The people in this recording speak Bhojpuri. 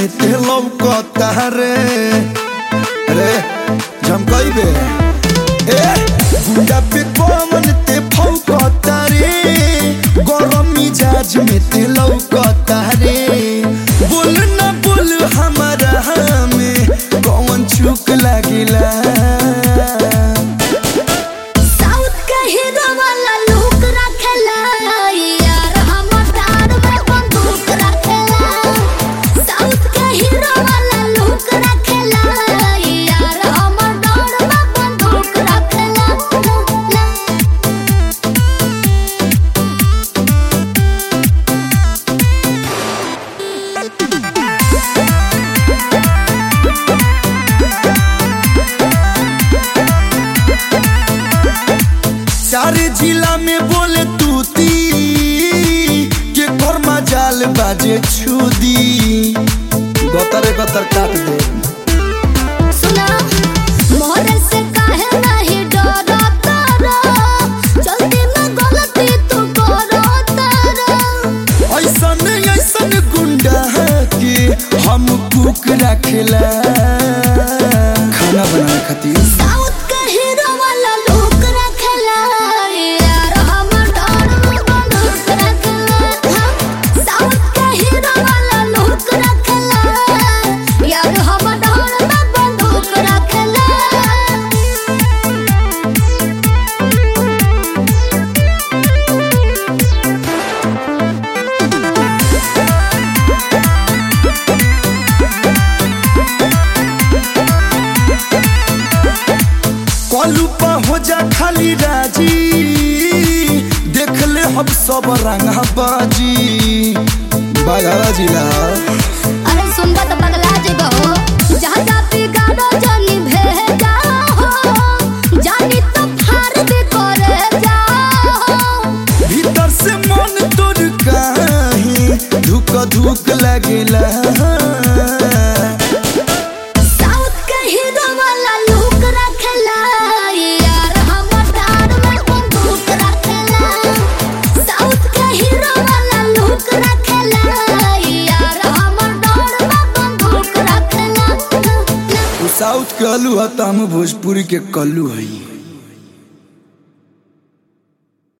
में ते लौकता रे रे झमकइबे ए गुंडा पे कौन ते फौकता रे गरम मिजाज में ते लौकता रे बोल ना बोल हमारा में कौन चुक लागिला साउथ के हीरो वाला लुक रखेला यार हमर डार में बंदूक रखेला साउथ के हीरो वाला लुक रखेला यार हमर डार में बंदूक रखेला सारे जिला में बोले तूती के कर्मा जाल बाजे छुदी गतर गतर काट दे सुना मोहरे से काहे नहीं डरता रो जल्दी में गलती तू करो तारा ऐसन ऐसन गुंडा के हम कुक रखेला खाना बनाने खातिर साउथ के हीरो वाला लुक रखेला यार हमर डार में बंदूक रखेला साउथ के हीरो वाला लुक रखेला यार हमर डार में बंदूक रखेला कलू पा हो जा खाली राजी देख ले हम सब रंगा बाजी बाघारा जिला अरे सुनबा तो पगला जेबो जहाँ जा बिगाड़ो जानी भेजा हो जानी तो फार भी करे जा हो भीतर से मन तोड़ काहे धुक धुक लगेला साउथ के हीरो वाला लुक रखेला यार हमर डार में बंदूक रखेला साउथ के हीरो वाला लुक रखेला यार हमर डार में बंदूक रखेला उ साउथ के अलू है त हम भोजपुरी के कल्लू हई